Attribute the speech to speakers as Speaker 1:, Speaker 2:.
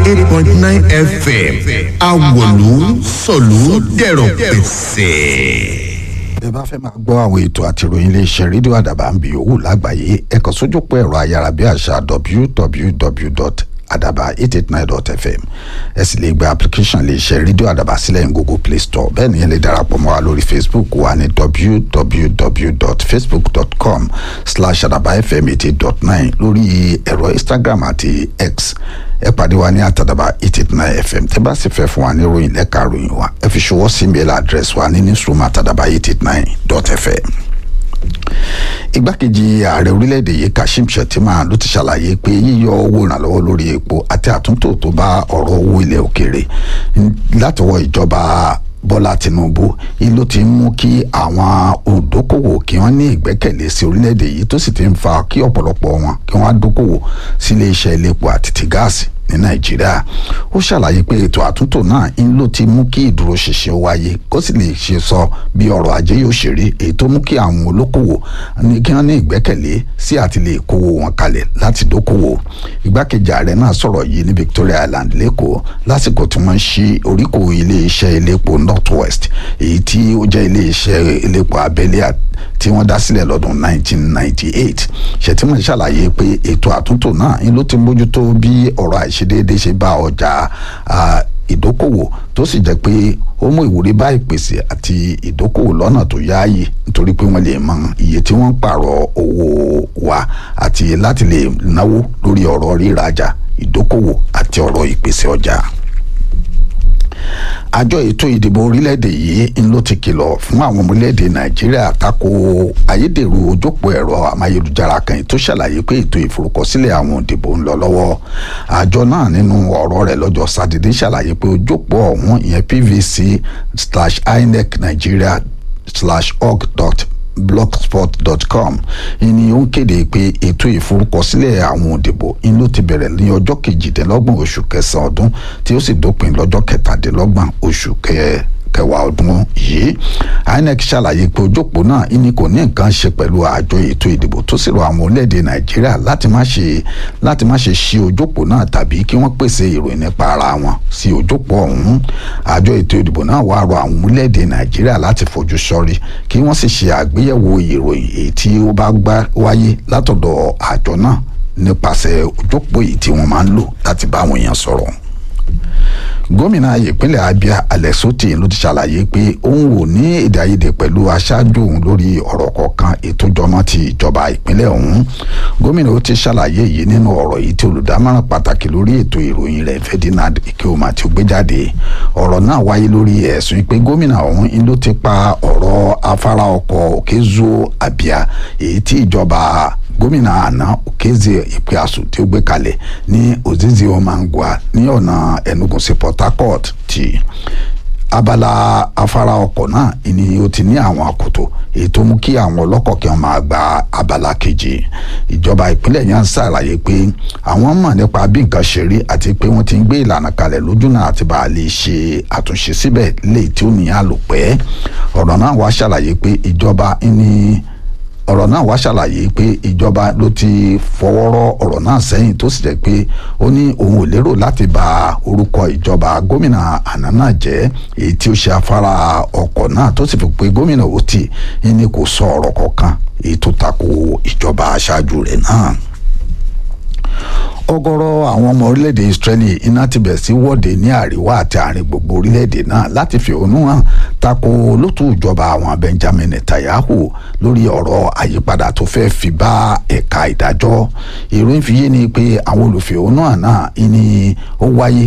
Speaker 1: eight point nine fm awolu sọ̀lú dẹ̀rọ̀ pẹ̀sẹ̀
Speaker 2: ẹ bá fẹ́ máa gbọ́ àwọn ètò àti ìròyìn iléeṣẹ́ rédíò àdàbà ń bi òwú lágbàáyé ẹ kàn sójúpọ̀ ẹ̀rọ ayárabíàṣá www.adaba889.fm ẹ sì lè gba application iléeṣẹ́ rédíò àdàbà sílẹ̀ ní google play store bẹ́ẹ̀ ni ẹ lè darapọ̀ mọ́ wa lórí facebook wa ní www.facebook.com slash adabafm88.9 lórí ẹ̀rọ instagram àti x ẹ pàdé wa ní àtàdàbà eight eight nine fm tẹ́ bá sì fẹ́ fún wa ní ròyìn lẹ́ka ròyìn wa ẹ fi ṣọwọ́ sí mail address wa ní newsroom àtàdàbà eight eight nine dot fm. igbákejì ààrẹ orílẹ̀-èdè yìí kashim shettima ló ti ṣàlàyé pé yíyọ owó ìrànlọ́wọ́ lórí epo àti àtúntò tó bá ọ̀rọ̀ owó ilẹ̀ òkèèrè látọwọ́ ìjọba bọ́lá tinubu yìí ló ti ń mú kí àwọn olùdókòwò kí wọ́n ní ìgbẹ́kẹ̀lé sí orílẹ̀-èdè yìí tó sì ti ń fa kí ọ̀pọ̀lọpọ̀ wọn kí wọ́n á dókòwò sílé iṣẹ́ iléepo àti ti gáàsì ní nàìjíríà ó ṣàlàyé pé ètò àtúntò náà ń ló ti mú kí ìdúróṣinṣin wáyé kó sì lè ṣe sọ bí ọrọ̀ ajé yóò ṣe rí èyí tó mú kí àwọn olókòwò ní kí wọ́n ní ìgbẹ́kẹ̀lé sí àti lè kówó wọn kalẹ̀ láti dókòwò igbákejì ààrẹ náà sọ̀rọ̀ yìí ní victoria island lẹ́kọ̀ọ́ lásìkò tí wọ́n ń ṣí oríkò iléeṣẹ́ iléepo north west èyí tí ó jẹ́ iléeṣẹ́ iléepo abẹ́lé tí wọ́n dá sílẹ̀ lọ́dún 1998 ṣètìmọ̀ ṣàlàyé pé ètò àtúntò náà ń ló ti mójútó bí ọ̀rọ̀ àìṣedéédé ṣe bá ọjà ìdókòwò tó sì jẹ́ pé ó mú ìwúrí bá ìpèsè àti ìdókòwò lọ́nà tó yáàyè nítorí pé wọ́n lè mọ iye tí wọ́n ń pààrọ̀ owó wa àti láti lè náwó lórí ọ̀rọ̀ rírajà ìdókòwò àti ọ̀rọ̀ ìpèsè ọjà àjọ ètò ìdìbò orílẹ̀-èdè yìí ń ló ti kìlọ̀ fún àwọn ọmọ orílẹ̀-èdè nàìjíríà tako ayédèrú ojópò ẹ̀rọ amáyélujára kan tó ṣàlàyé pé ètò ìforúkọsílẹ̀ àwọn òdìbò ń lọ lọ́wọ́ àjọ náà nínú ọ̀rọ̀ rẹ̀ lọ́jọ́ sátidé ṣàlàyé pé ojópò ọ̀hún ìyẹn pvc slash inec nigeria slash org dot blogspot.com ìní ó ń kéde pé ètò ìforúkọsílẹ̀ àwọn òdìbò ń ló ti bẹ̀rẹ̀ ní ọjọ́ kejìdínlọ́gbọ̀n oṣù kẹsàn-án ọdún tí ó sì dópin lọ́jọ́ kẹtàdínlọ́gbọ̀n oṣù kẹ kẹwàá ọdún yìí inec ṣàlàyé pé ojópò náà ìní kò ní nǹkan ṣe pẹ̀lú àjọ ètò ìdìbò tó sì rọ àwọn orílẹ̀-èdè nàìjíríà láti má ṣe láti má ṣe ṣí ojópò náà tàbí kí wọ́n pèsè ìròyìn nípa ara wọn sí ojópò ọ̀hún àjọ ètò ìdìbò náà wàá rọ àwọn orílẹ̀-èdè nàìjíríà láti fojú sọ́rí kí wọ́n sì ṣe àgbéyẹ̀wò ìròyìn èyí tí ó bá gbá wáyé látọ̀dọ̀ àjọ náà nípasẹ̀ ojópò yìí tí wọ́n máa ń lò láti bá àwọn èèyàn sọ̀rọ̀ gómìnà ìpínlẹ̀ abia alex oti ló ti ṣàlàyé pé òun ò ní èdè àìyedè pẹ̀lú aṣáájú òun lórí ọ̀rọ̀ kọ̀ọ̀kan ètò jọmọ́ ti ìjọba ìpínlẹ̀ ọ̀hún gómìnà ó ti ṣàlàyé yìí nínú ọ̀rọ̀ yìí tí olùdámọ̀ràn pàtàkì lórí ètò ìròyìn rẹ̀ ferdinand ikeoma tí ó gbé jáde ọ̀rọ̀ náà wáyé lórí ẹ̀sùn pé gómìnà ọ̀hún ló ti pa ọ̀rọ̀ afárá ọkọ̀ òkèzó abia èyí tí ìjọba gómìnà àná òkèzè ìpíàsù tí ó gbé kalẹ̀ ní ozizi omangwa ní ọ̀nà enugu sí port harcourt ti abala afárá ọkọ̀ náà ni ó ti ní àwọn àkótó èyí tó mú kí àwọn ọlọ́kọ̀ kí wọ́n máa gba abala kejì ìjọba ìpínlẹ̀ yẹn ń ṣàlàyé pé àwọn mọ̀ nípa bí nǹkan ṣe rí àti pé wọ́n ti ń gbé ìlànà kalẹ̀ lójúnà àti bá a lè ṣe àtúnṣe síbẹ̀ léyìí tí ó ní àlòpẹ́ ọ̀rọ̀ náà wá ṣàlàyé pé ìjọba ní ọ̀rọ̀ náà wá ṣàlàyé pé ìjọba ló ti fọwọ́rọ́ ọ̀rọ̀ náà sẹ́yìn tó sì jẹ́ pé ó ní òun ò lérò láti bà orúkọ ìjọba gómìnà àná náà jẹ́ èyí tí ó ṣe afárá ọkọ̀ náà tó sì fi pé gómìnà Oti ní kò sọ ọ̀rọ̀ kankan èyí tó tako ìjọba aṣáájú rẹ̀ náà ọ̀gọ̀rọ̀ àwọn ọmọ orílẹ̀-èdè Israeli iná ti bẹ̀ sí wọ́de ní àríwá àti àárín gbogbo orílẹ̀-èdè náà láti fi òun hàn tako lótú ìjọba àwọn Benjamin Netanyahu lórí ọ̀rọ̀ àyípadà tó fẹ́ fi bá ẹ̀ka ìdájọ́ ìròyìn fi yé ni pé àwọn olùfẹ̀hónú náà ní ó wáyé